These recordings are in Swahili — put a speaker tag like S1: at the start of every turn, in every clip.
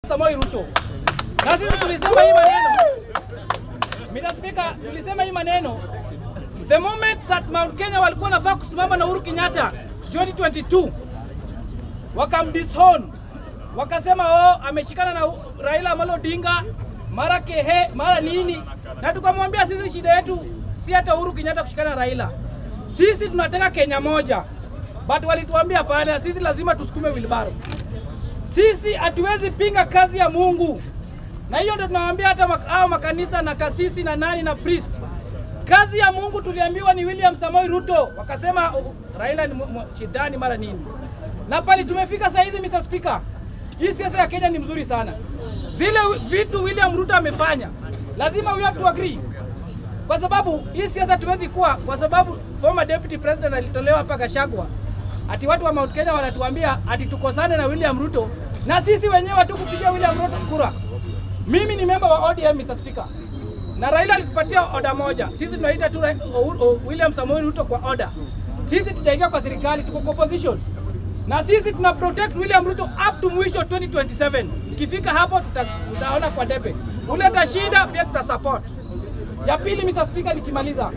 S1: Samoei Ruto. Na sisi tulisema hii maneno. Mr. Speaker, tulisema hii maneno. The moment that Mount Kenya walikuwa nafaa kusimama na Uhuru Kenyatta 2022 wakamdishon wakasema oh, ameshikana na Raila Amolo Odinga mara kehe mara nini, na tukamwambia sisi shida yetu si hata Uhuru Kenyatta kushikana na Raila, sisi tunataka Kenya moja, but walituambia hapana, sisi lazima tusukume wilbaro, sisi hatuwezi pinga kazi ya Mungu, na hiyo ndio tunawaambia hata mak hao makanisa na kasisi na nani na priest kazi ya Mungu tuliambiwa ni William Samoei Ruto, wakasema uh, Raila ni shetani mara nini. Na pale tumefika saa hizi, Mr. Speaker, hii siasa ya Kenya ni mzuri sana. Zile vitu William Ruto amefanya lazima we have to agree, kwa sababu hii siasa tuwezi kuwa, kwa sababu former deputy president alitolewa hapa Gachagua, ati watu wa Mount Kenya wanatuambia ati tukosane na William Ruto, na sisi wenyewe hatukupigia William Ruto kura. Mimi ni member wa ODM, Mr. Speaker na Raila alitupatia oda moja. Sisi tunaita tu William Samoei Ruto kwa oda. Sisi tutaingia kwa serikali, tuko kwa opposition na sisi tuna protect William Ruto up to mwisho 2027. Ikifika hapo tuta, tutaona kwa debe ule atashinda, pia tuta support. Ya pili, Mr. Speaker, nikimaliza,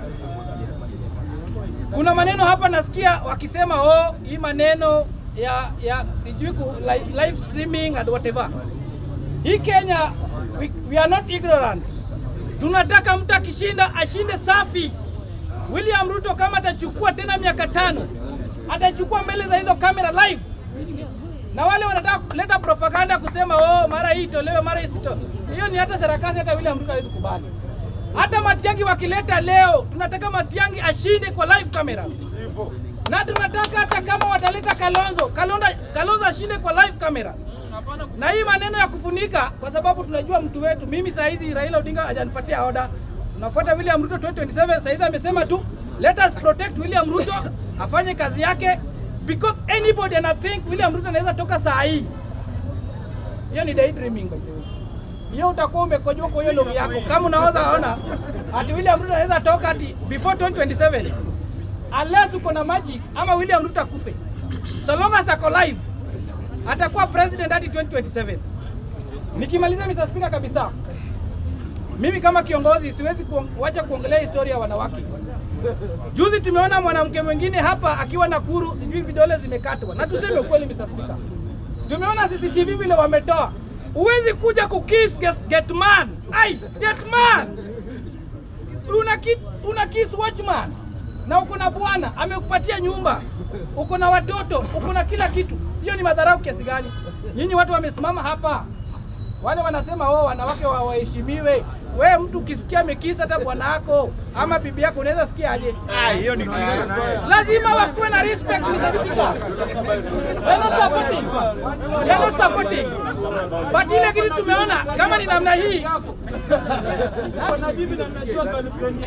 S1: kuna maneno hapa nasikia wakisema oh, hii maneno ya ya sijui ku live, live streaming and whatever. Hii Kenya we, we are not ignorant tunataka mtu akishinda ashinde safi. William Ruto kama atachukua tena miaka tano, atachukua mbele za hizo kamera live, na wale wanataka kuleta propaganda kusema oh, mara hii itolewe, mara hii sito, hiyo ni hata sarakasi, hata William Ruto hawezi kubali. Hata Matiangi wakileta leo, tunataka Matiangi ashinde kwa live cameras, na tunataka hata kama wataleta Kalonzo, Kalonzo, Kalonzo ashinde kwa live cameras na hii maneno ya kufunika, kwa sababu tunajua mtu wetu. Mimi saa hizi Raila Odinga hajanipatia oda, tunafuata William Ruto 2027. Saa hizi amesema tu let us protect William Ruto afanye kazi yake, because anybody ana think William Ruto anaweza toka saa hii. Hiyo ni daydreaming by the way. Hiyo utakuwa umekojwa kwa hiyo logi yako, kama unaweza ona ati William Ruto anaweza toka ati before 2027 unless uko na magic ama William Ruto akufe, so long as ako live atakuwa president hadi 2027. Nikimaliza Mr. Speaker kabisa, mimi kama kiongozi siwezi kuacha kuongelea historia ya wanawake. Juzi tumeona mwanamke mwingine hapa akiwa Nakuru, sijui vidole zimekatwa, na tuseme ukweli Mr. Speaker, tumeona CCTV vile wametoa. Huwezi kuja kukiss get, get man. Ai, get man. Una kiss, una kiss watchman na uko na bwana amekupatia nyumba, uko na watoto, uko na kila kitu hiyo ni madharau kiasi gani? Nyinyi watu wamesimama hapa, wale wanasema oh, wanawake waheshimiwe. We mtu ukisikia amekisa hata bwana yako ama bibi yako unaweza sikia aje?
S2: Ah, hiyo ni kile.
S1: Lazima wakuwe na respect Mr. Speaker. They're not supporting. They're not supporting. But ile kitu tumeona kama ni namna hii na bibi na najua girlfriend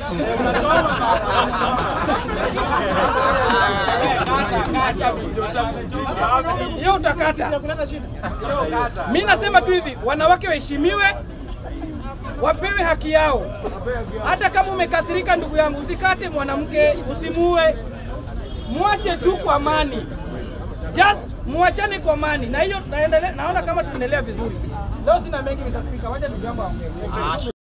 S1: hiyo utakata. Mi nasema tu hivi, wanawake waheshimiwe, wapewe haki yao. Hata kama umekasirika, ndugu yangu, usikate mwanamke, usimuue, mwache tu kwa amani, just muachane kwa amani, na hiyo naendelea, naona kama tunaendelea vizuri. Leo sina mengi, Mr. Speaker, wacha ndugu yangu aongee.